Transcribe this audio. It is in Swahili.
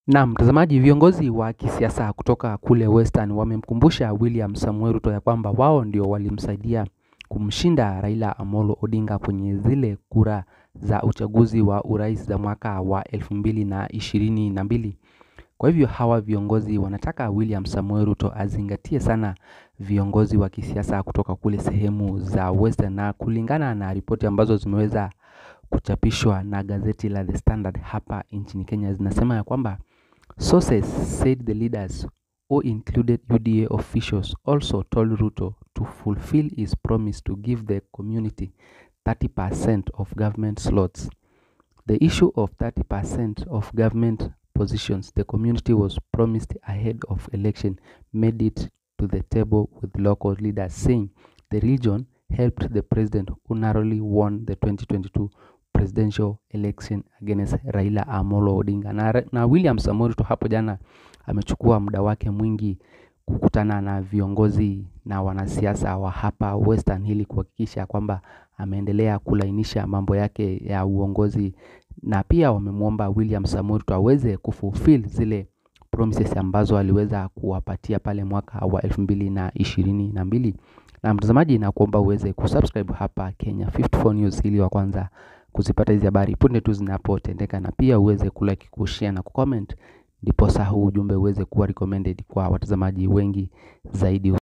Na mtazamaji, viongozi wa kisiasa kutoka kule Western wamemkumbusha William Samuel Ruto ya kwamba wao ndio walimsaidia kumshinda Raila Amolo Odinga kwenye zile kura za uchaguzi wa urais za mwaka wa elfu mbili na ishirini na mbili. Kwa hivyo hawa viongozi wanataka William Samuel Ruto azingatie sana viongozi wa kisiasa kutoka kule sehemu za Western, na kulingana na ripoti ambazo zimeweza kuchapishwa na gazeti la The Standard hapa nchini Kenya zinasema ya kwamba Sources said the leaders, who included UDA officials, also told Ruto to fulfill his promise to give the community 30% of government slots. The issue of 30% of government positions the community was promised ahead of election made it to the table with local leaders, saying the region helped the president who narrowly won the 2022 presidential election against Raila Amolo Odinga. Na, na William Samoei Ruto hapo jana amechukua muda wake mwingi kukutana na viongozi na wanasiasa wa hapa Western ili kuhakikisha kwamba ameendelea kulainisha mambo yake ya uongozi, na pia wamemwomba William Samoei Ruto aweze kufulfill zile promises ambazo aliweza kuwapatia pale mwaka wa elfu mbili na ishirini na mbili. Na mtazamaji, na kuomba uweze kusubscribe hapa Kenya 54 News ili wa kwanza kuzipata hizi habari punde tu zinapotendeka, na pia uweze kulike, kushare na kucomment, ndiposa huu ujumbe uweze kuwa recommended kwa watazamaji wengi zaidi.